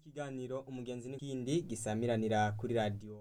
ikiganiro umugenzi n'ikindi gisamiranira kuri radiyo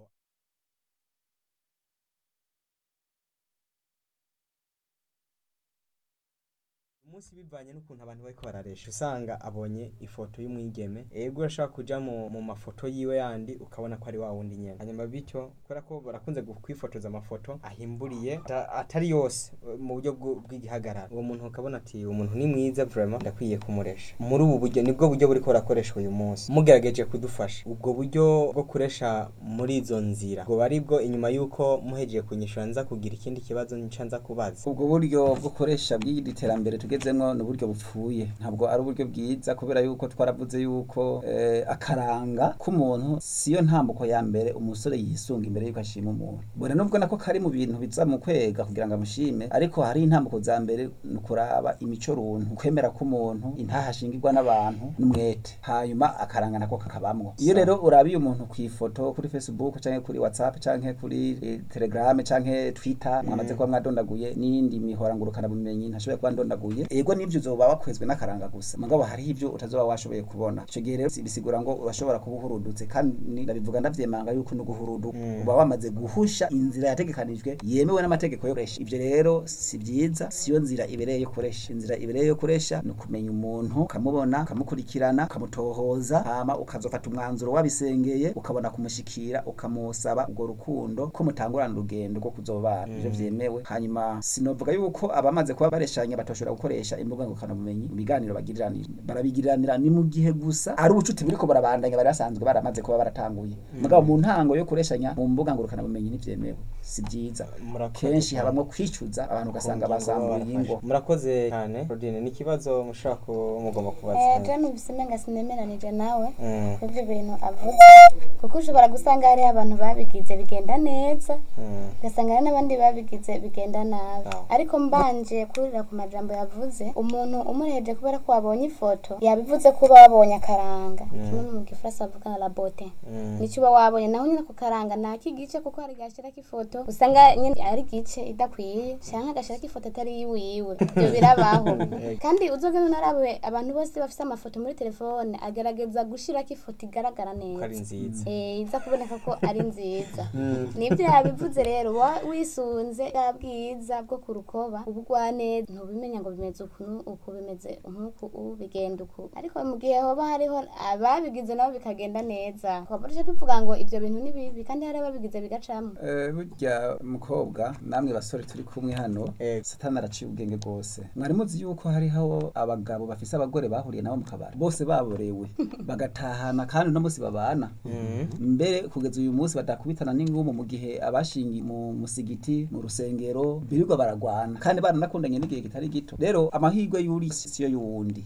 umunsi bivanye n'ukuntu abantu bariko bararesha usanga abonye ifoto y'umwigeme ego urashobora kuja mu, mu mafoto yiwe yandi ukabona ko ari wa wundi nyene hanyuma bityo kubera ko barakunze gu- kwifotoza amafoto ahimburiye ata- atari yose mu buryo bw'u- bw'igihagararo uwo muntu ukabona ati uwo muntu ni mwiza vraiment ndakwiye kumuresha muri ubu buryo nibwo buryo buriko burakoreshwa uyu munsi mugerageje kudufasha ubwo buryo bwo kuresha muri izo nzira ubwo ari bwo inyuma y'uko muhejeje kunyishura nza kugira ikindi kibazo nca nza kubaza ubwo buryo bwo koresha bw'iri terambere tugezemwo ni uburyo bupfuye ntabwo ari uburyo bwiza kubera yuko twaravuze yuko eh, akaranga k'umuntu siyo ntambuko ya mbere umusore yisunga imbere yuko ashima umuntu bora nubwo nako kari mu bintu biza mu kwega kugira ngo amushime ariko hari intambuko za mbere ni ukuraba imico runtu kwemera k'umuntu intaha ashingirwa n'abantu n'umwete hanyuma akaranga nako kakabamwo iyo rero urabiye umuntu ku ifoto kuri facebook canke kuri whatsapp canke kuri eh, telegram canke twitter mwamaze kuba mwadondaguye n'iyindi mihora ngurukana bumenyi ntashoboye kuba ndondaguye ego nivyo uzoba wakwezwe n'akaranga gusa mugabo hariho ivyo utazoba washoboye kubona ico gihe rero bisigura ngo urashobora kuba uhurudutse kandi ndabivuga ndavyemanga yuko no guhuruduka uba wamaze guhusha inzira yategekanijwe yemewe n'amategeko yo kuresha ivyo rero si vyiza siyo nzira ibereye yo kuresha inzira ibereye yo kuresha ni ukumenya umuntu ukamubona ukamukurikirana ukamutohoza hama ukazofata umwanzuro wabisengeye ukabona kumushikira ukamusaba urwo rukundo ko mutangurana urugendo rwo kuzobana ivyo vyemewe hanyuma sinovuga yuko abamaze kuba bareshanya batoshobora gukoresha imbuga ngurukanabumenyi mu biganiro bagiriranira barabigiriranira ni mu gihe gusa ari ubucuti buriko burabandanya bari basanzwe baramaze kuba baratanguye mugabo mu ntango yo kureshanya mu mbuga ngurukanabumenyi ntivyemewe si vyiza Murakoze kenshi cyane. habamwo kwicuza abantu ugasanga basambuye ingo murakoze cyane Claudine ni ikibazo mushobora kuba mugomba kubaza Eh, je numvise umenga sinemeranije nawe Mm, ivyo bintu avuze kuko ushobora gusanga hariho abantu babigize bigenda neza mm, ugasanga hari n'abandi babigize bigenda nabi Aho. ariko mbanje kurira ku majambo yavuze umuntu umureheje kubera ko wabonye ifoto yabivuze ko uba wabonye akaranga kimwe mu gifaransa bavuga la bote mm. nicyo uba wabonye naho nyine ako karanga ni ak'igice kuko hari gashyirako ifoto usanga nyine ari igice idakwiye cyangwa agashyirako ifoto atari yiwiwe ibyo birabaho kandi uzogenda unarabe abantu bose bafite amafoto muri telefone agerageza gushyirako ifoto igaragara ko ari neza nziza Eh, iza kuboneka ko ari nziza nibyo yabivuze rero wa- wisunze bwa bwiza bwo ku rukoba ubugwaneza ntubimenya ngo bimeze uku nu- uku bimeze nk'uku ubu bigenda uku ariko mu gihe hoba hariho ababigize nabo bikagenda neza twaba duce tuvuga ngo ibyo bintu ni bibi kandi hari ababigize bigacamo Eh, burya mukobwa namwe basore turi kumwe hano Eh. satani araciye ubwenge bwose mwari muzi yuko hariho abagabo bafise abagore bahuriye nabo mu kabari bose baborewe bagatahana kandi uno munsi babana mbere kugeza uyu munsi badakubitana n'ingumu mu gihe abashingi mu musigiti mu rusengero birirwa baragwana kandi baranakundanye n'igihe kitari gito rero amahirwe y'uri siyo y'uwundi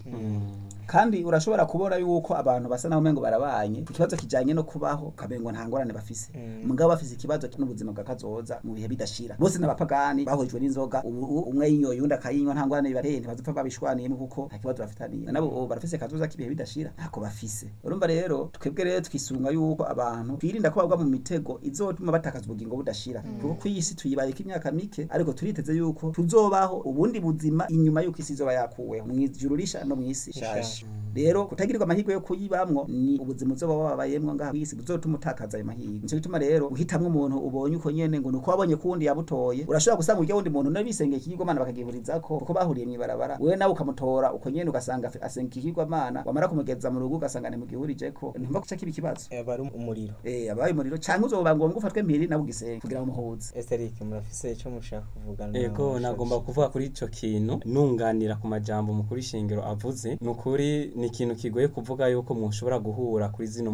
kandi urashobora kubona yuko abantu basa naho umengo barabanye ku kibazo kijanye no kubaho ukamengo nta ngorane bafise mugabo bafise ikibazo n'ubuzima bwa kazoza mu bihe bidashira bose n'abapagani bahujwe n'inzoga ubu ubu umwe yinyoye undi akayinywa nta ngorane bibateye ntibazopfa babishwaniyemo kuko nta kibazo bafitaniye nabo ubu barafise kazoza k'ibihe bidashira ntako bafise urumva rero twebwe rero twisunga yuko abantu twirinda ko bagwa mu mitego izotuma batakaza ubugingo budashira kuko ku isi tuyibayeko imyaka mike ariko turiteze yuko tuzobaho ubundi buzima inyuma yuko isi izoba yakuweho mu ijuru risha no mu isi ishaje rero kutagirirwa amahirwe yo kuyibamwo ni ubuzima uzoba wabayemwo ngaha kw'isi buzotuma utakaza ayo mahirwe nico gituma rero uhitamwo umuntu ubonye uko nyene ngo nuko wabonye kuwundi yabutoye urashobora gusanga urya wundi muntu nawe bisengeye ikigirwamana bakagihurizako kuko bahuriye mw'ibarabara wewe nawe ukamutora uko nyene ugasanga afi- asenga ikigirwamana wamara kumugeza mu rugo ugasanga ntimugihurijeko ntumva kuca kiba ikibazo Eh, bari umuriro eh abaye umuriro canke uzoba ngombwa ufatwe mpiri nawe ugisenge kugira ngo muhuze Esteric murafise icyo mushaka kuvugana ego nagomba kuvuga kuri ico kintu nunganira ku majambo mukuru shingiro avuze ni ukuri ni ikintu kigoye kuvuga yuko mushobora guhura kuri zino